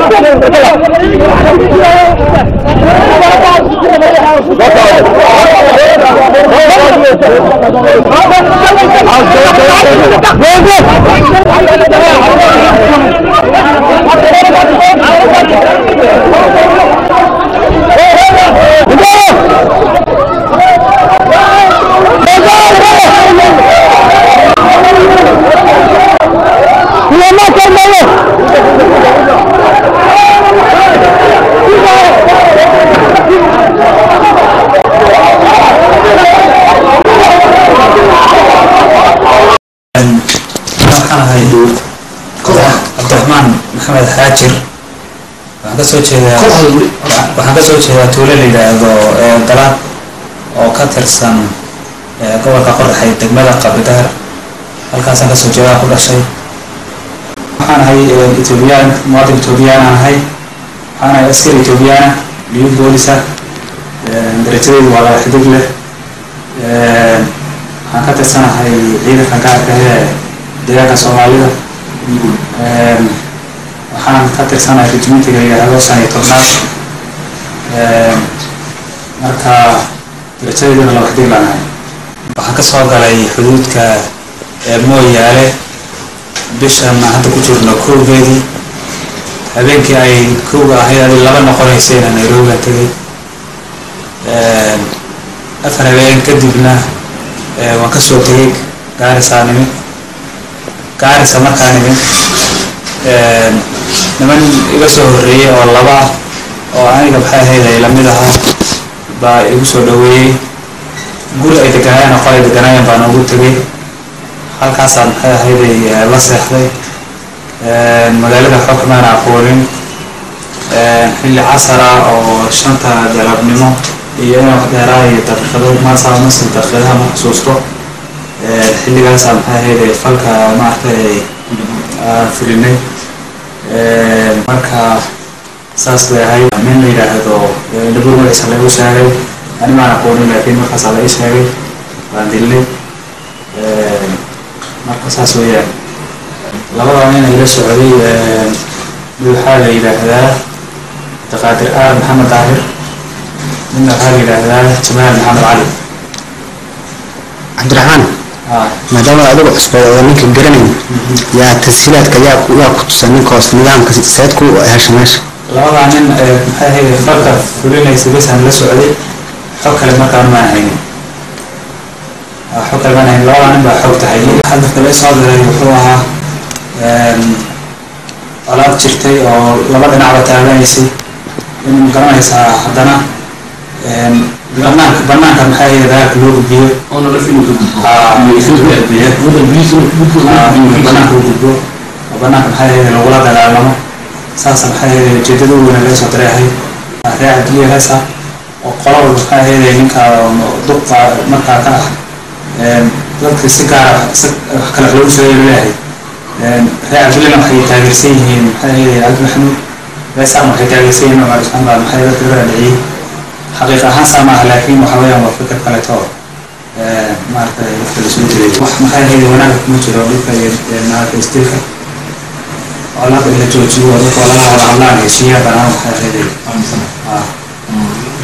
waxaan ahay cabdiraxmaan maxamed xaajir waxaan kasoo jeedaa waxaan kasoo jeedaa tuulo la yidhaahdo dalaad oo ka tirsan gobolka qoraxay degmada qabidaar halkaasaan kasoo jeedaa ku dhashay waxaan ahay etoobiyaan muwaadin etoobiyaan aan ahay waxaan ahay askari etoobiyaana liyu boolisa darajadeydu waa laba xidig leh waxaan ka tirsanahay ciidanka gaarka ee deegaanka soomaalida waxaan ka tirsanahay rejimentiga yidhaahdo shan iyo tobnaad marka darajadeeduna laba xidig baan ahay waxaan ka soo galay xuduudka mooyaale bishan hadda ku jirno kowgeedii habeenkii ay kowga ahayd adi laba noqonaysayna nairobi aan tegay afar habeen kadibna waan kasoo tegay gaarisaa nimid gaarisa markaa nimid niman iga soo horreeyey oo laba ah oo aniga maxay ahayd ay lamid ahaa baa igu soo dhaweeyey guri ay deganaayeen oo qolay deganaayeen baan ugu tegay halkaasaan maxay ahayd ay la seexday magaalada xoog maana aqoonin xilli casara oo shanta galabnimo iyo inaan wax dheeraa iyo daqiiqado maasaa masi daqiiqadaha ma xusuusto xilligaasaa maxay ahayd falka maaragtay filinay marka saas bay ahayd nin la yidhaahdo dhabuur magaciisa lagu sheegay ani maan aqoonin laakiin markaasaa la ii sheegay baan dilnay marka saas weeyaan labada nin ila socday mid waxaa la yidhaahdaa daqaadir aar maxamed daahir midna waxaa la yidhaahdaa jamaal maxamed cali cabdiraxmaan maadaama adigu cusbeed oo ninka garanayn yaa tashiilaadka yaa ku yaa ku tusan ninka hoos nidaamka seed ku hesha meesha labadaa nin maxay ahayd falka fulinaysa besaan la socday xog kale markaan maan haynin xog kale maan haynin labadaa nin baa xog tahay hadafka la soo diray wuxuu ahaa colaad jirtay oo laba dhinacba taaganaysay in garanaysaa haddana banaanka banaanka maxay ahayd dagaalka loo gudbiyo banaanka u gudbo oo banaanka maxay ahayd lagula dagaalamo saasa maxay ahayd ujeedada u weyna laga soo diray ahayd ree cabdiliya heesa oo qolaba maxay ahayd ninka duqa markaa ka ah dadka si gaara wax kale lagu soo leeyahay ree cabdilina waxay taageersan yihiin maxay ahayd cabdi maxamuud reesaan waxay taageersan yihiin cumar ismaan baa maxay dadka laga dhiciyey xaqiiq ahaan saa maaha laakiin waxa weeyaan waa fikir kaleto maaragtay dadka lasoo jiray wax maxay ahayd wanaagga kuma jiro dhulka iyo maaragtay istilka colaada in la joojiyo dadka waa laga wada hadlaan heshiiyaa banaan waxay ahayd